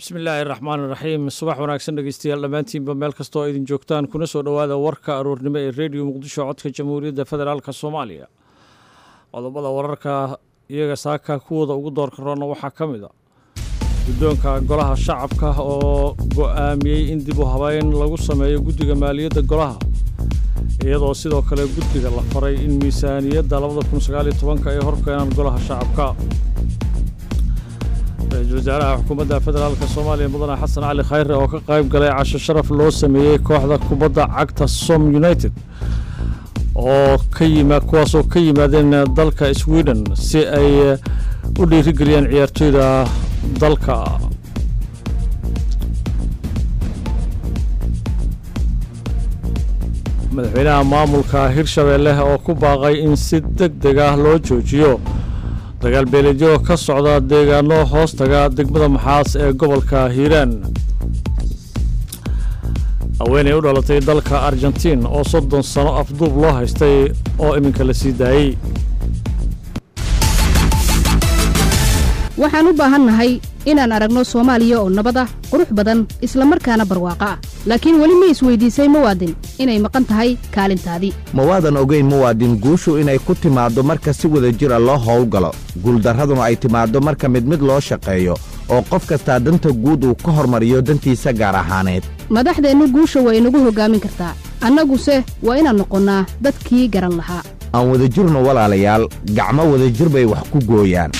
bismillaahi raxmaan iraxiim subax wanaagsan dhegeystayaal dhammaantiinba meel kastoo idin joogtaan kuna soo dhowaada warka aroornimo ee rediyo muqdisho codka jamhuuriyadda federaalk soomaaliya qodobada wararka iyaga saaka kuwooda ugu doorka roonna waxaa ka mid a guddoonka golaha shacabka oo go'aamiyey in dib u habeyn lagu sameeyo guddiga maaliyadda golaha iyadoo sidoo kale guddiga la faray in miisaaniyadda ay horkeenaan golaha shacabka ra-iisul wasaaraha xukuumadda federaalk soomaaliya mudane xasan cali khayre oo ka qayb galay casho sharaf loo sameeyey kooxda kubadda cagta som united oo ka yima kuwaasoo ka yimaadeen dalka sweden si ay u dhiirigeliyaan ciyaartooyda dalka madaxweynaha maamulka hirshabeelle oo ku baaqay in si deg deg ah loo joojiyo dagaal beeleedyo ka socda deegaano hoostaga degmada maxaas ee gobolka hiiraan haweenay u dhalatay dalka argentiin oo soddon sano afduub loo haystay oo iminka la sii daayey waxaan u baahannahay inaan aragno soomaaliya oo nabad ah qurux badan isla markaana barwaaqo ah laakiin weli ma isweydiisay muwaadin inay maqan tahay kaalintaadii mawaadan ogayn muwaadin guushu inay ku timaaddo marka si wada jir a loo howlgalo guuldarraduna ay timaaddo marka mid mid loo shaqeeyo oo qof kastaa danta guud uu ka hormariyo dantiisa gaar ahaaneed madaxdeennu guusha waa inagu hoggaamin kartaa annaguse waa inaan noqonnaa dadkii garan lahaa aan wadajirno walaalayaal gacmo wadajir bay wax ku gooyaan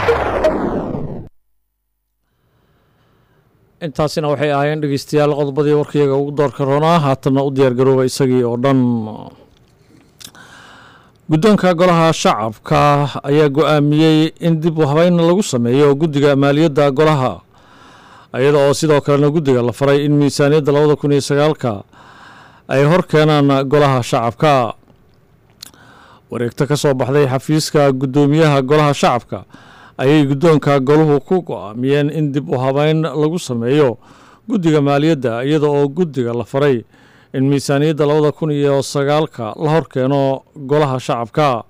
intaasina waxay ahaayeen dhegeystayaal qodobadii warkayaga ugu doorka roonaa haatanna u diyaargarooba isagii oo dhan guddoonka golaha shacabka ayaa go-aamiyey in dib u habeyn lagu sameeyo guddiga maaliyadda golaha iyada oo sidoo kalena guddiga la faray in miisaaniyadda labada kun iyo sagaalka ay hor keenaan golaha shacabka wareegto ka soo baxday xafiiska guddoomiyaha golaha shacabka ayay guddoonka goluhu ku go-aamiyeen in dib u habeyn lagu sameeyo guddiga maaliyadda iyada oo guddiga la faray in miisaaniyadda labada kun iyo sagaalka la hor keeno golaha shacabka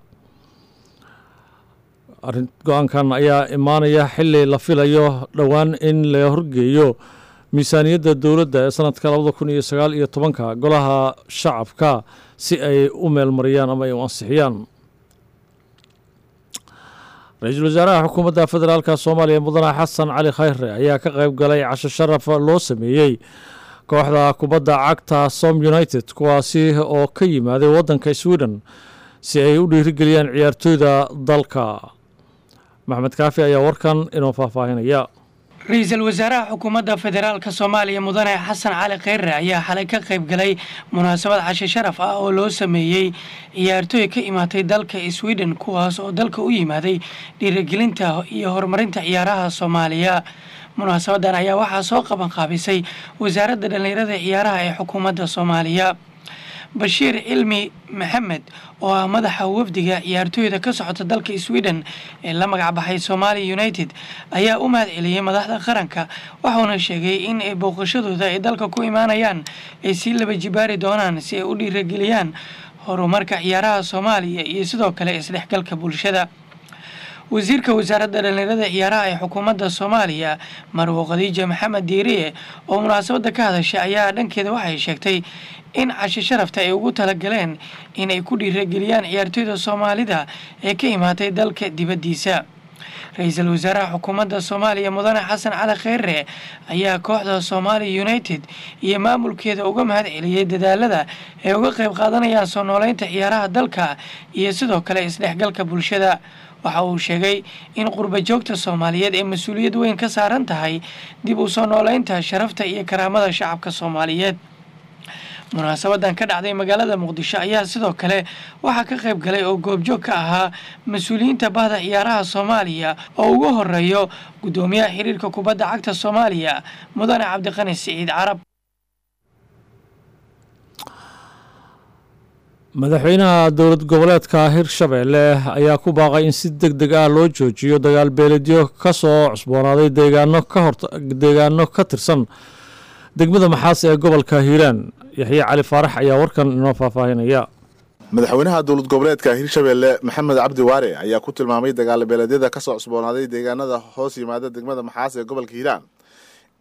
arrin go-aankan ayaa imaanaya xili la filayo dhowaan in la horgeeyo miisaaniyadda dowladda ee sanadka labada kun iyo sagaal iyo tobanka golaha shacabka si ay u meelmariyaan ama ay u ansixiyaan ra-iisul wasaaraha xukuumadda federaalk soomaaliya mudane xasan cali khayre ayaa ka qayb galay casho sharaf loo sameeyey kooxda kubadda cagta som united kuwaasi oo ka yimaaday waddanka sweden si ay u dhiirigeliyaan ciyaartooyda dalka maxmed kaafi ayaa warkan inoo faahfaahinaya ra-iisul wasaaraha xukuumadda federaalk soomaaliya mudane xasan cali khayre ayaa xalay ka qayb galay munaasabad cashe sharaf ah oo loo sameeyey ciyaartooy ka imaatay dalka sweden kuwaas oo dalka u yimaaday dhiirigelinta iyo horumarinta ciyaaraha soomaaliya munaasabadan ayaa waxaa soo qaban qaabisay wasaaradda dhallinyarada ciyaaraha ee xukuumadda soomaaliya bashiir cilmi maxamed oo ah madaxa wafdiga ciyaartooyda ka socota dalka sweden ee la magac baxay somalia united ayaa u mahad celiyey madaxda qaranka waxauna sheegay in ay booqashadooda ay dalka ku imaanayaan ay sii laba jibaari doonaan si ay u dhiirageliyaan horumarka ciyaaraha soomaaliya iyo sidoo kale isdhexgalka bulshada wasiirka wasaaradda dhallinyarada ciyaaraha ee xukuumadda soomaaliya marwo khadiija maxamed diiriye oo munaasabadda ka hadashay ayaa dhankeeda waxay sheegtay in cashe sharafta ay ugu talagaleen inay ku dhiirageliyaan ciyaartooyda soomaalida ee ka imaatay dalka dibaddiisa ra-iisul wasaaraha xukuumadda soomaaliya mudane xasan cali kheyre ayaa kooxda somalia united iyo maamulkeeda uga mahad celiyey dadaalada ay uga qayb qaadanayaan soo nooleynta ciyaaraha dalka iyo sidoo kale isdhexgalka bulshada waxa uu sheegay in qurba joogta soomaaliyeed ee mas-uuliyad weyn ka saaran tahay dib u soo nooleynta sharafta iyo karaamada shacabka soomaaliyeed munaasabadan ka dhacday magaalada muqdisho ayaa sidoo kale waxaa ka qayb galay oo goobjoog ka ahaa mas-uuliyiinta bahda ciyaaraha soomaaliya oo ugu horeeyo guddoomiyaha xiriirka kubadda cagta soomaaliya mudane cabdiqani siciid carab madaxweynaha dowlad goboleedka hirshabeelle ayaa ku baaqay in si deg deg ah loo joojiyo dagaal beeledyo ka soo cusboonaaday deegaano ka hor deegaano ka tirsan degmada maxaas ee gobolka hiiraan yaxye cali faarax ayaa warkan inoo faahfaahinaya madaxweynaha dowlad goboleedka hirshabeelle maxamed cabdi waare ayaa ku tilmaamay dagaal beeleedyada ka soo cusboonaaday deegaanada hoos yimaada degmada maxaas ee gobolka hiiraan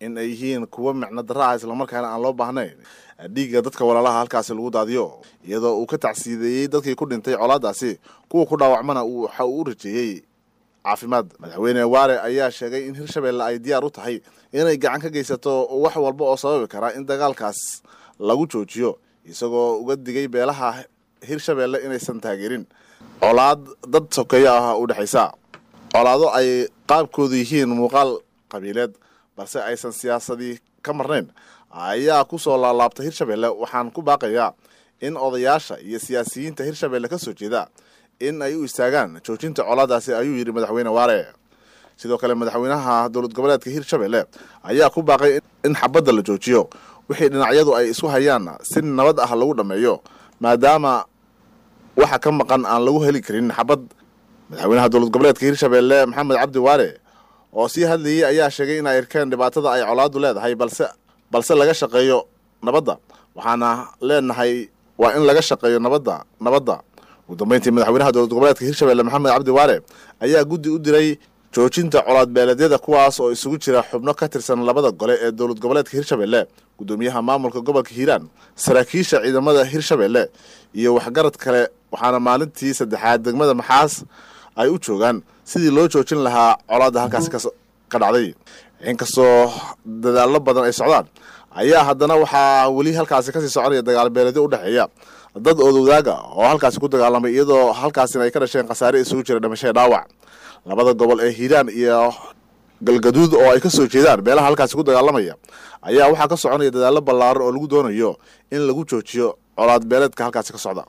in ay yihiin kuwo micno darra ah islamarkaana aan loo baahnayn dhiigga dadka walaalaha halkaasi lagu daadiyo iyadoo uu ka tacsiideeyey dadkii ku dhintay colaadaasi kuwa ku dhaawacmana waxa uu u rajeeyey caafimaad madaxweyne waare ayaa sheegay in hirshabeelle ay diyaar u tahay inay gacan ka geysato wax walba oo sababi kara in dagaalkaas lagu joojiyo isagoo uga digay beelaha hirshabeelle inaysan taageerin colaad dad sokeeyo ah u dhexaysa colaado ay qaabkoodu yihiin muuqaal qabiileed balse aysan siyaasadii ka marnayn ayaa ku soo laalaabta hirshabeelle waxaan ku baaqayaa in odayaasha iyo siyaasiyiinta hirshabeelle ka soo jeeda in ay u istaagaan joojinta colaadaasi ayuu yidhi madaxweyne waare sidoo kale madaxweynaha dowlad goboleedka hirshabeelle ayaa ku baaqay in xabadda la joojiyo wixii dhinacyadu ay isku hayaan si nabad ah lagu dhammeeyo maadaama waxa ka maqan aan lagu heli karin xabad madaxweynaha dowlad goboleedka hirshabeelle maxamed cabdi waare oo sii hadlayey ayaa sheegay in ay arkeen dhibaatada ay colaadu leedahay balse balse laga shaqeeyo nabadda waxaana leenahay waa in laga shaqeeyo nabadda nabadda ugu dambeyntii madaxweynaha dowlad goboleedka hirshabeelle maxamed cabdi waare ayaa guddi u diray joojinta colaad beeleedyada kuwaas oo isugu jira xubno ka tirsan labada gole ee dowlad goboleedka hirshabeelle gudoomiyaha maamulka gobolka hiiraan saraakiisha ciidamada hirshabeelle iyo waxgarad kale waxaana maalintii saddexaad degmada maxaas ay u joogaan sidii loo joojin lahaa colaadda halkaasi ka dhacday inkastoo dadaallo badan ay socdaan ayaa haddana waxaa weli halkaasi kasii soconaya dagaal beeleedyo u dhexeeya dad oodowdaaga oo halkaasi ku dagaalamay iyadoo halkaasina ay ka dhasheen khasaare isugu jira dhimashada dhaawac labada gobol ee hiiraan iyo galgaduud oo ay ka soo jeedaan beelaha halkaasi ku dagaalamaya ayaa waxaa ka soconaya dadaallo ballaaran oo lagu doonayo in lagu joojiyo colaad beeleedka halkaasi ka socda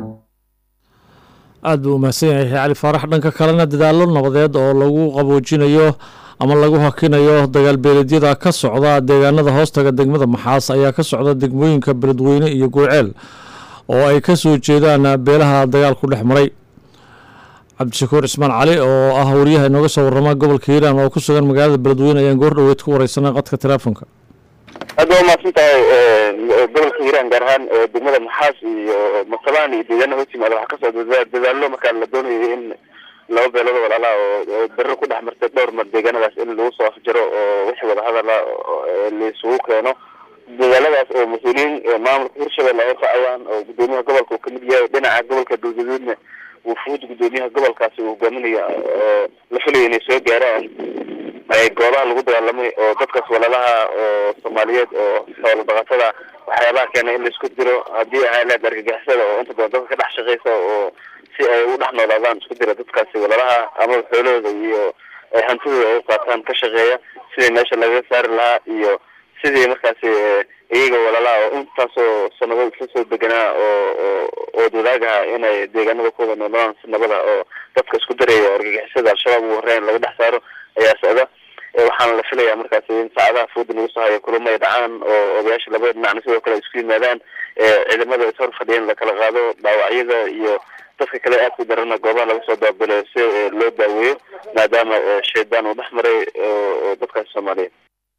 aad buu umahadsan yahay cali faarax dhanka kalena dadaallo nabadeed oo lagu qaboojinayo ama lagu hakinayo dagaalbeeleedyada ka socda deegaanada hoostaga degmada maxaas ayaa ka socda degmooyinka beledweyne iyo gurceel oo ay ka soo jeedaan beelaha dagaal ku dhex maray cabdishakuur cismaan cali oo ah wariyaha inooga soo warrama gobolka hiiraan oo ku sugan magaalada beledweyne ayaan goor dhoweed ku wareysanay qadka teleefonka aad waa umahadsan tahay gobolka hiiraan gaar ahaan degmada maxaas iyo matabaan iyo deegaana hoos yimaada waxaa kasoo dadaallo markaa la doonayo in laba beelood walaalaha oo berro ku dhex martay dhowr mar deegaanadaas in lagu soo afjaro oo wixii wadahadala laisugu keeno dadaaladaas oo mas-uuliyiin maamulka hirshabelle ay raacayaan oo gudoomiyaha gobolka uu kamid yahay dhinaca gobolka galgaduudna wufuud gudoomiyaha gobolkaasi uu hogaaminaya oo la filayo inay soo gaaraan goobaha lagu dagaalamay oo dadkaas walaalaha oo soomaaliyeed oo xoolo dhaqatada waxyaabaha keena in laisku diro haddii ahay leed argagixisada oo inta badan dadka ka dhex shaqeysa oo si ay u dhex noolaadaan isku dira dadkaasi walaalaha ama xoolahooda iyo hantidooda ay u qaataan ka shaqeeya sidii meesha lagaga saari lahaa iyo sidii markaasi iyaga walaalaha oo intaasoo sanado isla soo deganaa oo oo wadaagaha inay deegaanada ku wada noolaan si nabada oo dadka isku daraya argagixisada al-shabaab ugu horeyn laga dhex saaro ayaa socda waxaana la filayaa markaasi in saacadaha fooda lagu soo hayo kulamo ay dhacaan oo odayaasha labada dhinacna sidoo kale ay isku yimaadaan ciidamada ishor fadhiyan lakala qaado dhaawacyada iyo dadka kale aad ku darana goobaha laga soo daabilo si loo daaweeyo maadaama shaydaan uu dhex maray oo dadkaasi soomaaliyeed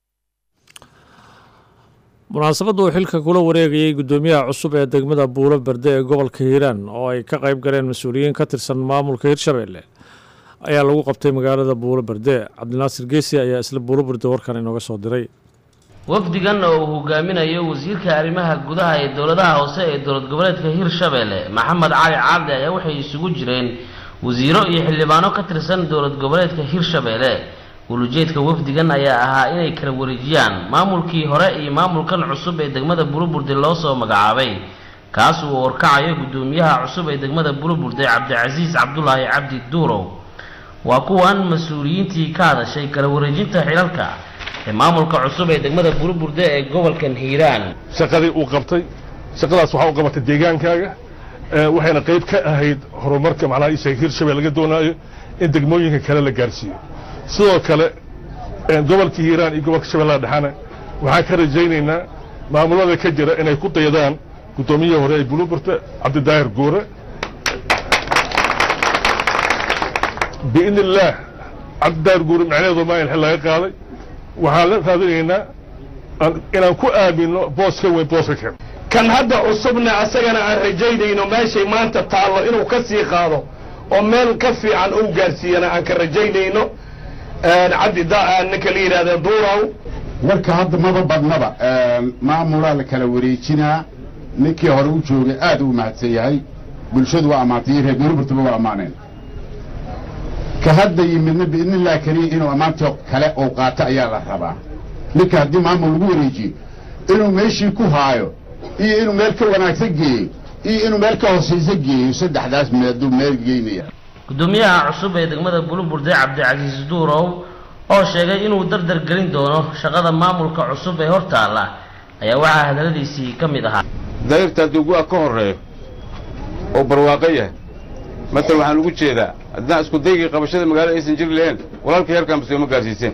munaasabadda uu xilka kula wareegayey guddoomiyaha cusub ee degmada buulo berde ee gobolka hiiraan oo ay ka qayb galeen mas-uuliyiin ka tirsan maamulka hirshabeelle ayaa lagu qabtay magaalada buulo berde cabdinaasir geesi ayaa isla buulo berde warkan inooga soo diray wafdigan oo uu hogaaminayo wasiirka arrimaha gudaha ee dowladaha hoose ee dowlad goboleedka hirshabeelle maxamed cali caabdi ayaa waxay isugu jireen wasiiro iyo xildhibaano ka tirsan dowlad goboleedka hirshabeelle ulujeedka wafdigan ayaa ahaa inay kala wareejiyaan maamulkii hore iyo maamulkan cusub ee degmada buluburde loo soo magacaabay kaas uu horkacayo guddoomiyaha cusub ee degmada buluburde cabdicasiis cabdulaahi cabdi duurow waa kuwan mas-uuliyiintii ka hadashay kala wareejinta xilalka ee maamulka cusub ee degmada buluburde ee gobolkan hiiraan shaqadii uu qabtay shaqadaas waxaa u qabatay deegaankaaga waxayna qayb ka ahayd horumarka macnaha isha hirshabelle laga doonaayo in degmooyinka kale la gaarsiiyo sidoo kale gobolka hiiraan iyo gobolka shabeellaha dhexana waxaan ka rajaynaynaa maamulada ka jira inay ku dayadaan guddoomiyihii hore ee buluburta cabdidaahir guure biidni illaah cabdidaahir guure macnaheedu maa in xil laga qaaday waxaan la raadinaynaa inaan ku aamino boos ka weyn booska kale kan hadda cusubna asagana aan rajaynayno meeshay maanta taallo inuu ka sii qaado oo meel ka fiican uu gaarsiiyana aan ka rajaynayno cabdi ninka la yidhahda duurow warka hadda maba badnaba maamulaa la kala wareejinaa ninkii hore u joogay aad u mahadsan yahay bulshadu waa ammaantay reer beruburtaba waa ammaaneen ka hadda yimidna biidnillahi kariim inuu ammaantii kale uu qaato ayaa la rabaa ninka haddii maamul lagu wareejiyo inuu meeshii ku haayo iyo inuu meel ka wanaagsan geeyo iyo inuu meel ka hoosaysa geeyo saddexdaas meeduu meel geynaya gudoomiyaha cusub ee degmada buluburde cabdicasiis duurow oo sheegay inuu dardar gelin doono shaqada maamulka cusub ee hortaalla ayaa waxaa hadaladiisii ka mid ahaa dayrta hadduu gu-a ka horreeyo oo barwaaqo yahay matal waxaan ugu jeedaa haddaan isku daygii qabashada magaalada aysan jiri lahayn walaalka yarkaan bas ma gaarsiiseen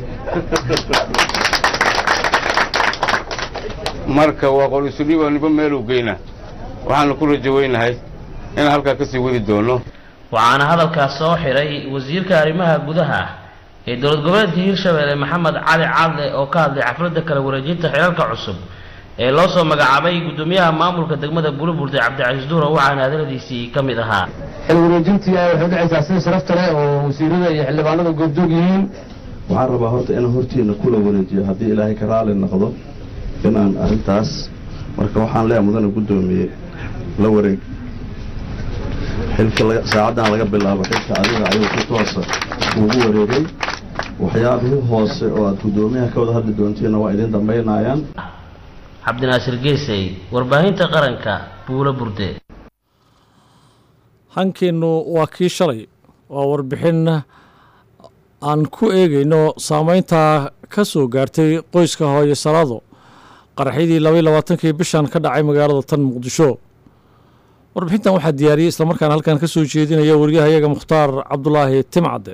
marka waa qol isu dhiiba niba meeluu geynaa waxaanu ku rajaweynahay inaan halkaa ka sii wadi doono waxaana hadalkaas soo xiray wasiirka arrimaha gudaha ee dowlad goboleedka hirshabeelle maxamed cali cadle oo ka hadlay xafladda kala wareejinta xilalka cusub ee loo soo magacaabay gudoomiyaha maamulka degmada buluburde cabdicasiis duuro waxaana hadaladiisii ka mid ahaa xil wareejintii waxay dhacaysaa sida sharafta leh oo wasiirada iyo xildhibaanada goobjoog yihiin waxaan rabaa horta inaan hortiina kula wareejiyo haddii ilaahay ka raali noqdo inaan arrintaas marka waxaan leeyahay mudana guddoomiye la wareeg xilka saacaddan laga bilaabo xilka adiga ayuu si toosa ugu wareegay waxyaabihii hoose oo aad guddoomiyaha ka wada hadli doontiinna waa idin dambaynayaan cabdinaasir geesey warbaahinta qaranka buulo burde hankeennu waa kii shalay waa warbixin aan ku eegayno saameynta ka soo gaartay qoyska hooyo salaado qaraxyadii labaiy labaatankii bishan ka dhacay magaalada tan muqdisho warbixintan waxaa diyaariyey islamarkaana halkan ka soo jeedinaya waryahayaga mukhtaar cabdulaahi timcadde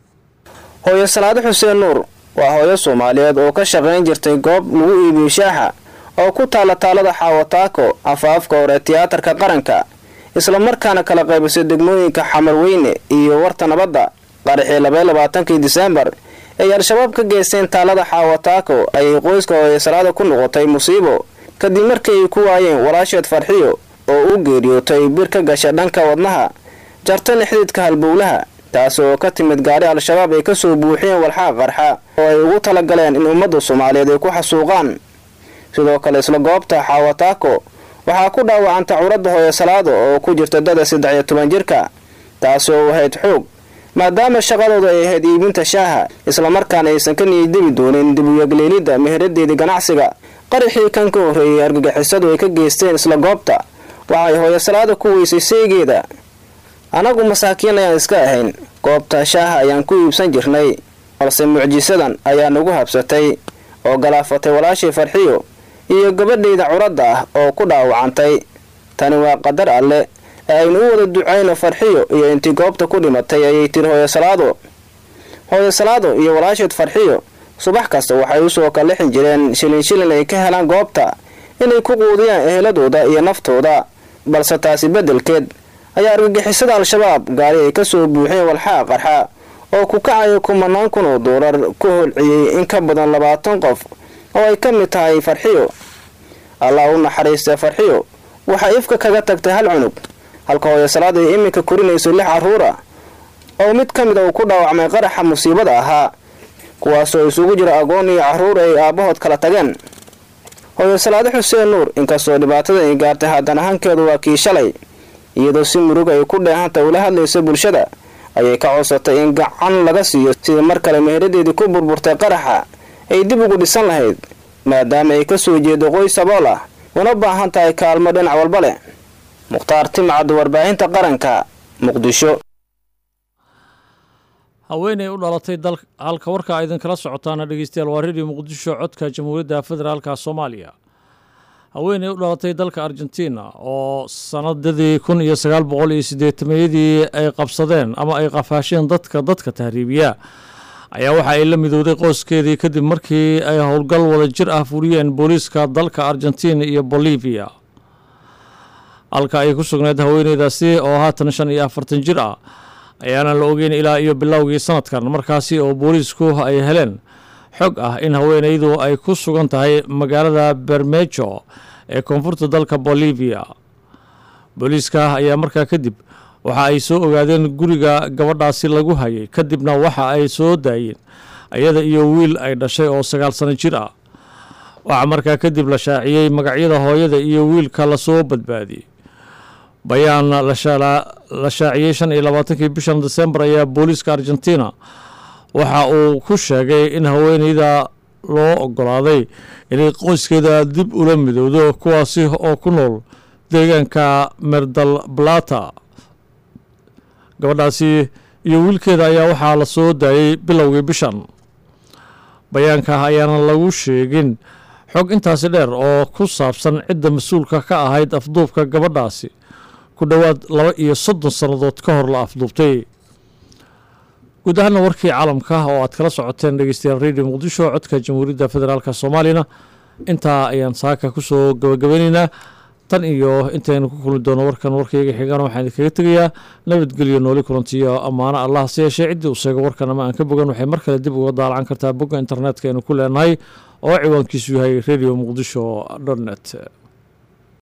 hooyo salaado xuseen nuur waa hooyo soomaaliyeed oo ka shaqayn jirtay goob lagu iibiyo shaaxa oo ku taalla taalada xaawataako afaafka hore tiyaatarka qaranka islamarkaana kala qaybisay degmooyinka xamarweyne iyo warta nabadda qaraxii labaiy labaatankii diseembar ay al-shabaab ka geysteen taalada xaawataako ayay qoyska hooyo salaada ku noqotay musiibo kadib markii ay ku waayeen walaasheed farxiyo oo u geeriyootay bir ka gasha dhanka wadnaha jartana xididka halbowlaha taasi oo ka timid gaari al-shabaab ay ka soo buuxiyeen walxaa qarxa oo ay ugu talagaleen in ummadda soomaaliyeed ay ku xasuuqaan sidoo kale isla goobta xaawataako waxaa ku dhaawacanta curadda hooyo salaado oo ku jirta dada saddex iyo toban jirka taasi oo ahayd xoog maadaama shaqadooda ay ahayd iibinta shaaha islamarkaana aysan ka niyaddebi doonin dibuyagleelidda meheradeedii ganacsiga qaraxii kan ka horreeyey argagixisadu ay ka geysteen isla goobta waxay hooyo salaada ku weysay seegeeda anagu masaakiin ayaan iska ahayn goobta shaaha ayaan ku iibsan jirnay balse mucjisadan ayaa nagu habsatay oo galaafatay walaashii farxiyo iyo gabadhayda curadda ah oo ku dhaawacantay tani waa qadar alle ee aynu u wada ducayno farxiyo iyo intii goobta ku dhimatay ayay tiri hooyo salaado hooyo salaado iyo walaasheed farxiyo subax kasta waxay usoo kalixin jireen shilin shilin ay ka helaan goobta inay ku quudiyaan eheladooda iyo naftooda balse taasi beddelkeed ayaa argagixisada al-shabaab gaari ay ka soo buuxeen walxaa qarxa oo ku kacaya kumanaan kun oo doolar ku holciyey in ka badan labaatan qof oo ay ka mid tahay farxiyo allah u naxariista farxiyo waxaa ifka kaga tagtay hal cunug halka hooyo salaad ay iminka korinayso lix carruura oo mid ka mid a uu ku dhaawacmay qaraxa musiibada ahaa kuwaasoo isugu jira agoon iyo carruur ay aabbahood kala tageen hooyo salaado xuseen nuur inkastoo dhibaatada ay gaartay haddana hankeedu waa kii shalay iyadoo si murug ay ku dheehanta ula hadlaysa bulshada ayay ka codsatay in gacan laga siiyo sidii mar kale meheradeedii ku burburtay qaraxa ay dib ugu dhisan lahayd maadaama ay ka soo jeedo qoys sabool ah una baahan tahay kaalmo dhinac walba leh mukhtaar timcad warbaahinta qaranka muqdisho haweeney u dhalatay dal halka warka idinkala socotaana dhegeystayaal waa redio muqdisho codka jamhuuriyadda federaalka soomaaliya haweeney u dhalatay dalka argentina oo sanadadii kun iyo sagaal boqol iyo siddeetameeyadii ay qabsadeen ama ay qafaasheen dadka dadka tahriibiya ayaa waxa ay la midowday qoyskeedii kadib markii ay howlgal wada jir ah furiyeen booliiska dalka argentina iyo bolivia halka ay ku sugnayd haweeneydaasi oo haatan shan iyo afartan jir ah ayaana la ogeyn ilaa iyo bilowgii sanadkan markaasi oo booliisku ay heleen xog ah in haweeneydu ay ku sugan tahay magaalada bermejo ee koonfurta dalka bolivia booliiska ayaa markaa kadib waxa ay soo ogaadeen guriga gabadhaasi lagu hayay kadibna waxa ay soo daayeen iyada iyo wiil ay dhashay oo sagaal sano jir ah waxaa markaa kadib la shaaciyey magacyada hooyada iyo wiilka lasoo badbaadiyey bayaan la shaaciyey shan iyo labaatankii bishan desembar ayaa booliiska argentina waxa uu ku sheegay in haweeneyda loo ogolaaday inay qoyskeeda dib ula midowdo kuwaasi oo ku nool deegaanka merdal blata gabadhaasi iyo wiilkeeda ayaa waxaa la soo daayey bilowgii bishan bayaanka ayaana lagu sheegin xog intaasi dheer oo ku saabsan cidda mas-uulka ka ahayd afduubka gabadhaasi ku dhowaad laba iyo soddon sannadood ka hor la afduubtay guud ahaana warkii caalamka oo aad kala socoteen dhegeystayaal radio muqdisho codka jamhuuriyadda federaalk soomaaliyana intaa ayaan saaka kusoo gabagabeyneynaa tan iyo intaynu ku kulmi doono warkan warkayga xigana waxaan idinkaga tegayaa nabadgelyo nooli kulantiyo ammaano allah se yeeshee ciddii uu sheego warkan ama aan ka bogan waxay mar kale dib uga daalacan kartaa bogga internetka aynu ku leenahay oo ciwaankiisu yahay radio muqdisho dot net